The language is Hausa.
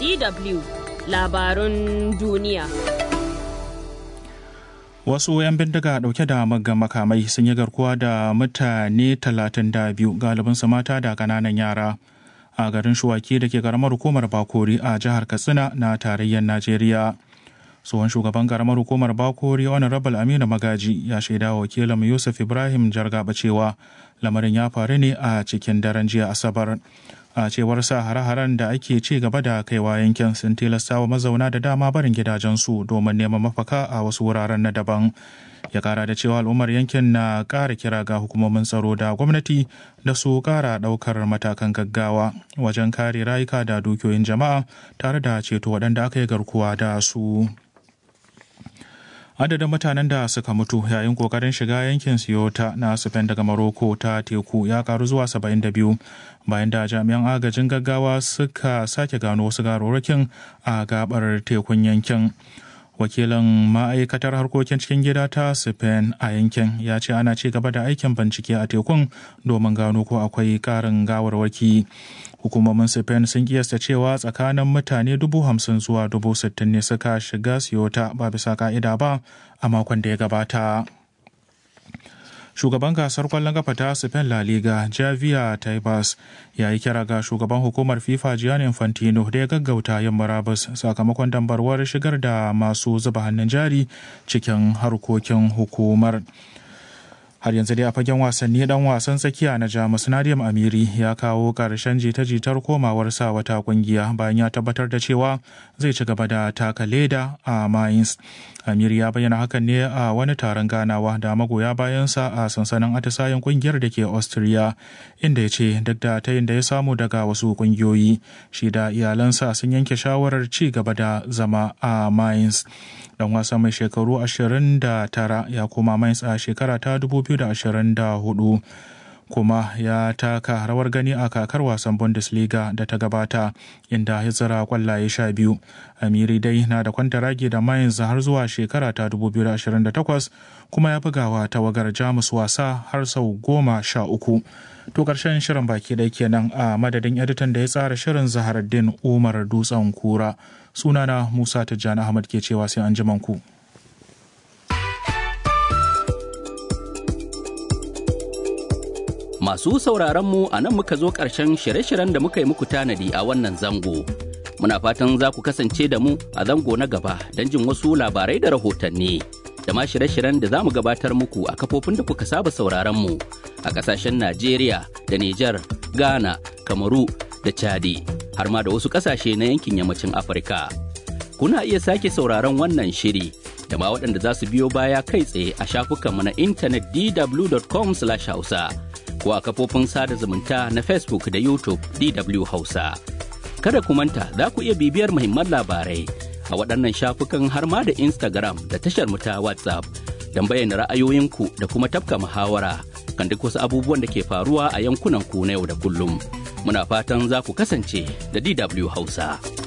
DW labarun duniya. Wasu 'yan bindiga dauke da maggan makamai sun yi garkuwa da mutane 32 galibinsu mata da kananan yara a garin Shuwaki da ke karamar hukumar Bakori a jihar Katsina na tarayyar Najeriya. tsohon shugaban karamar hukumar bakori honorable aminu magaji ya shaida wakilin yusuf ibrahim jargaba cewa lamarin ya faru ne a cikin daren jiya asabar a cewar sa hare-haren da ake ci gaba da kaiwa yankin sun tilasta wa mazauna da dama barin gidajensu domin neman mafaka a wasu wuraren na daban ya kara da cewa al'ummar yankin na kara kira ga hukumomin tsaro da gwamnati da su kara daukar matakan gaggawa wajen kare rayuka da dukiyoyin jama'a tare da ceto waɗanda aka yi garkuwa da su. adadin mutanen da suka mutu yayin kokarin shiga yankin siyota na spain daga maroko ta teku ya karu zuwa 72 bayan da jami'an agajin gaggawa suka sake gano wasu garorokin a gabar tekun yankin wakilin ma'aikatar harkokin cikin gida ta spain a yankin ya ce ana ci gaba da aikin bincike a tekun domin gano ko akwai karin gawarwaki hukumomin spain sun kiyasta cewa tsakanin mutane dubu hamsin zuwa dubu sittin ne suka shiga siyota ba bisa ka'ida ba a makon da ya gabata shugaban gasar kwallon kafa ta spain la liga javier tebas ya yi kira ga shugaban hukumar fifa gianni infantino da ya gaggauta yin murabus sakamakon dambarwar shigar da masu zuba hannun jari cikin harkokin hukumar har yanzu dai a fagen wasanni dan wasan tsakiya na jamus nadiam amiri ya kawo karshen jita-jitar komawar sa wata kungiya bayan ya tabbatar da cewa zai ci gaba da taka leda a mainz amiri ya bayyana hakan ne a wani taron ganawa da magoya bayansa a sansanin atisayen kungiyar da ke austria inda ya ce duk da tayin da ya samu daga wasu kungiyoyi shi da iyalansa sun yanke shawarar ci gaba da zama a mainz dan wasa mai shekaru 29 ya koma mainz a shekara ta 2024 kuma ya taka rawar gani a kakar wasan bundesliga da ta gabata inda ya zira kwallaye sha biyu amiri dai na da kwantaragi da mainz har zuwa shekara ta 2028 kuma ya bugawa tawagar jamus wasa har sau goma sha uku to karshen shirin baki ɗaya kenan a madadin editan da ya tsara shirin zaharaddin umar dutsen kura sunana musa tijjani ahmad ke cewa sai an ku. Masu sauraronmu a nan muka zo ƙarshen shirye-shiryen da muka yi muku tanadi a wannan zango. Muna fatan za ku kasance da mu a zango na gaba don jin wasu labarai da rahotanni. Da ma shirye-shiryen da za mu gabatar muku a kafofin da kuka saba sauraronmu a ƙasashen Najeriya da Nijar, Ghana, Kamaru da Chadi, har ma da wasu ƙasashe na yankin yammacin Afirka. Kuna iya sake sauraron wannan shiri da ma waɗanda za su biyo baya kai tsaye a shafukanmu na intanet dw.com/hausa. ko a kafofin sada zumunta na Facebook da YouTube DW Hausa. Kada ku manta za ku iya bibiyar muhimman labarai a waɗannan shafukan har ma da Instagram da tashar mu ta WhatsApp don bayyana ra'ayoyinku da kuma tafka muhawara kan duk wasu abubuwan da ke faruwa a yankunan ku na yau da kullum. Muna fatan za ku kasance da DW Hausa.